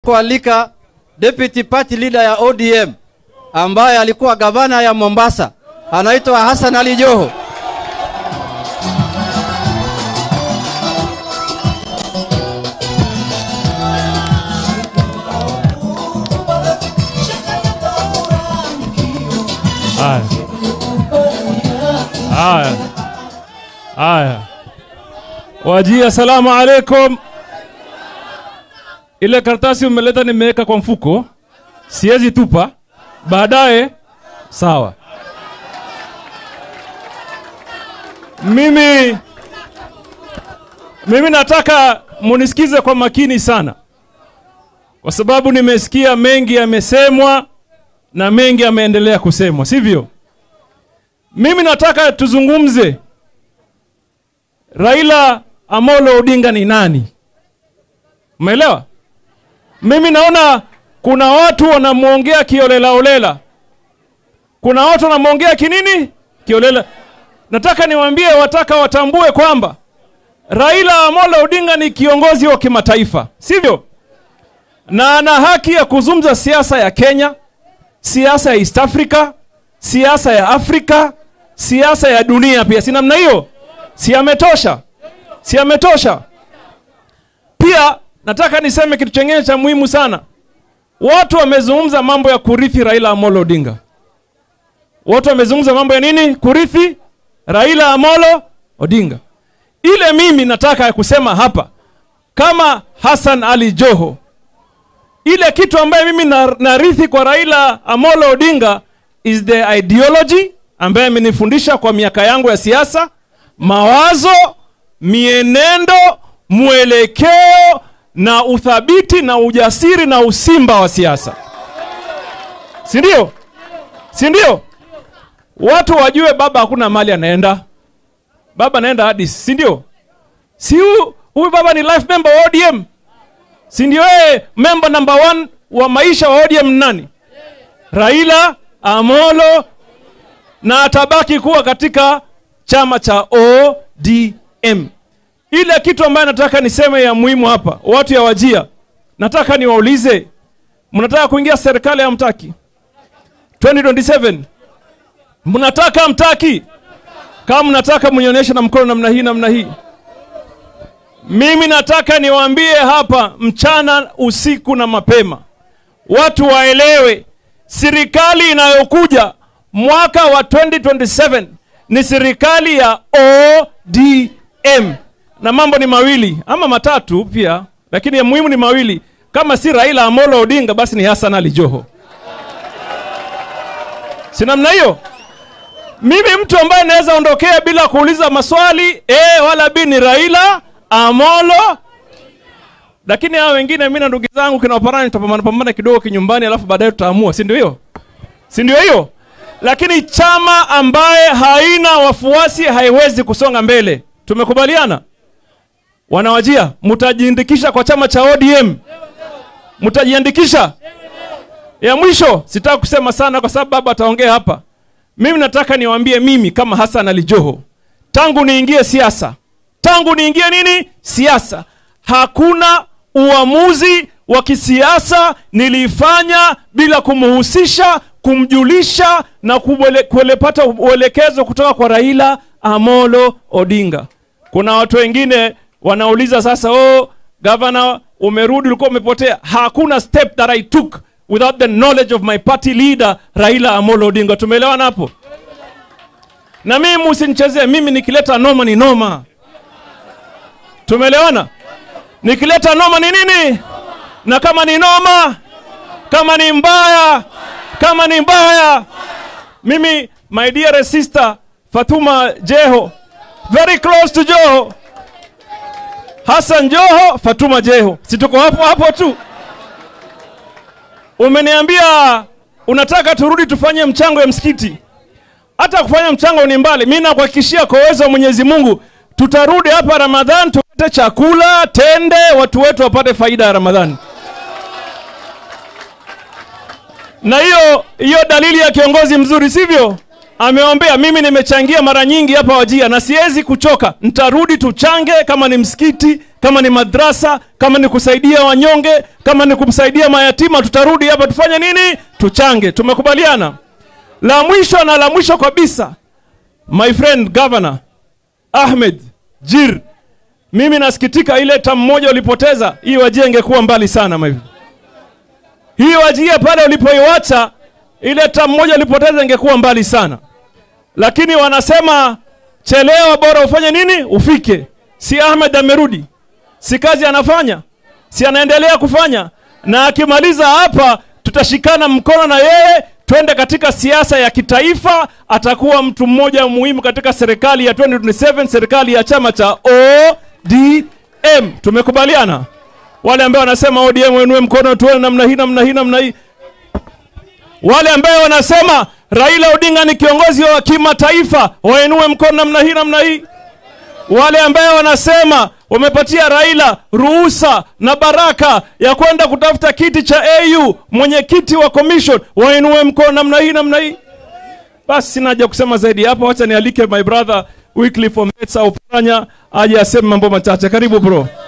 kualika deputy party leader ya ODM ambaye alikuwa gavana ya Mombasa, anaitwa Hassan Ali Joho. Haya. Haya. Haya. Wajia, asalamu alaikum. Ile karatasi umeleta nimeweka kwa mfuko, siwezi tupa. Baadaye sawa. Mimi mimi nataka munisikize kwa makini sana, kwa sababu nimesikia mengi yamesemwa na mengi yameendelea kusemwa, sivyo? Mimi nataka tuzungumze Raila Amolo Odinga ni nani? Umeelewa? Mimi naona kuna watu wanamwongea kiolela olela, kuna watu wanamwongea kinini kiolela. Nataka niwaambie, wataka watambue kwamba Raila Amolo Odinga ni kiongozi wa kimataifa, sivyo? Na ana haki ya kuzungumza siasa ya Kenya, siasa ya East Africa, siasa ya Afrika, siasa ya dunia pia. Si namna hiyo? Si ametosha? Si ametosha? Pia nataka niseme kitu chengine cha muhimu sana. Watu wamezungumza mambo ya kurithi Raila Amolo Odinga. Watu wamezungumza mambo ya nini? Kurithi Raila Amolo Odinga. Ile mimi nataka kusema hapa kama Hassan Ali Joho, ile kitu ambaye mimi na- narithi kwa Raila Amolo Odinga is the ideology ambaye amenifundisha kwa miaka yangu ya siasa, mawazo, mienendo, mwelekeo na uthabiti na ujasiri na usimba wa siasa, si ndio? Si ndio? Watu wajue baba hakuna mali anaenda, baba anaenda Addis, si ndio? Si huyu huyu baba ni life member wa ODM, si ndio? Yeye member number one wa maisha wa ODM ni nani? Raila Amolo, na atabaki kuwa katika chama cha ODM. Ile kitu ambayo nataka niseme ya muhimu hapa, watu ya Wajia, nataka niwaulize, mnataka kuingia serikali ya mtaki 2027 mnataka mtaki? Kama mnataka mnionyeshe na mkono namna hii namna hii. Mimi nataka niwaambie hapa mchana, usiku na mapema, watu waelewe, serikali inayokuja mwaka wa 2027 ni serikali ya ODM, na mambo ni mawili ama matatu pia, lakini ya muhimu ni mawili. Kama si Raila Amolo Odinga, basi ni Hassan Ali Joho, si namna hiyo? Mimi mtu ambaye naweza ondokea bila kuuliza maswali A wala B ni Raila Amolo. Lakini hao wengine, mimi na ndugu zangu kina Oparani tutapambana pambana kidogo kinyumbani, alafu baadaye tutaamua, si ndio hiyo? Si ndio hiyo? Lakini chama ambaye haina wafuasi haiwezi kusonga mbele. Tumekubaliana? Wanawajia, mtajiandikisha kwa chama cha ODM, mtajiandikisha. Ya mwisho, sitaki kusema sana kwa sababu baba ataongea hapa. Mimi nataka niwaambie, mimi kama Hassan Ali Joho, tangu niingie siasa, tangu niingie nini siasa, hakuna uamuzi wa kisiasa nilifanya bila kumhusisha, kumjulisha na kuwele- kuelepata uelekezo kutoka kwa Raila Amolo Odinga. Kuna watu wengine wanauliza sasa, oh, gavana umerudi, ulikuwa umepotea. Hakuna step that I took without the knowledge of my party leader Raila Amolo Odinga. Tumeelewana hapo? Na mimi msinichezee, mimi nikileta noma ni noma. Tumeelewana? Nikileta noma ni nini? Na kama ni noma, kama ni mbaya, kama ni mbaya, mimi my dear sister Fatuma Jeho, very close to Joho, Hassan Joho, Fatuma Jeho, si tuko hapo hapo tu. Umeniambia unataka turudi tufanye mchango ya msikiti, hata kufanya mchango ni mbali. Mimi nakuhakikishia kwa uwezo wa Mwenyezi Mungu tutarudi hapa Ramadhan, tupate chakula tende, watu wetu wapate faida ya Ramadhani. Na hiyo hiyo dalili ya kiongozi mzuri, sivyo? ameombea. Mimi nimechangia mara nyingi hapa Wajia na siwezi kuchoka, nitarudi tuchange, kama ni msikiti, kama ni madrasa, kama ni kusaidia wanyonge, kama ni kumsaidia mayatima, tutarudi hapa tufanye nini? Tuchange. Tumekubaliana. La mwisho na la mwisho kabisa, my friend governor Ahmed Jir, mimi nasikitika ile tamu moja ulipoteza, hii Wajia ingekuwa mbali sana my hii Wajia pale ulipoiwacha ile tamu moja ulipoteza ingekuwa mbali sana, lakini wanasema chelewa, bora ufanye nini, ufike. Si Ahmed amerudi, si kazi anafanya, si anaendelea kufanya, na akimaliza hapa tutashikana mkono na yeye twende katika siasa ya kitaifa. Atakuwa mtu mmoja muhimu katika serikali ya 2027 serikali ya chama cha ODM. Tumekubaliana. Wale ambao wanasema ODM wenue mkono, tuone namna hii namna hii namna hii. Wale ambao wanasema Raila Odinga ni kiongozi wa kimataifa wainue mkono namna hii namna hii. Wale ambao wanasema wamepatia Raila ruhusa na baraka ya kwenda kutafuta kiti cha AU mwenyekiti wa commission wainue mkono namna hii namna hii. Basi sina haja kusema zaidi hapo, wacha nialike my brother Wycliffe Ometsa Oparanya aje aseme mambo machache. Karibu bro.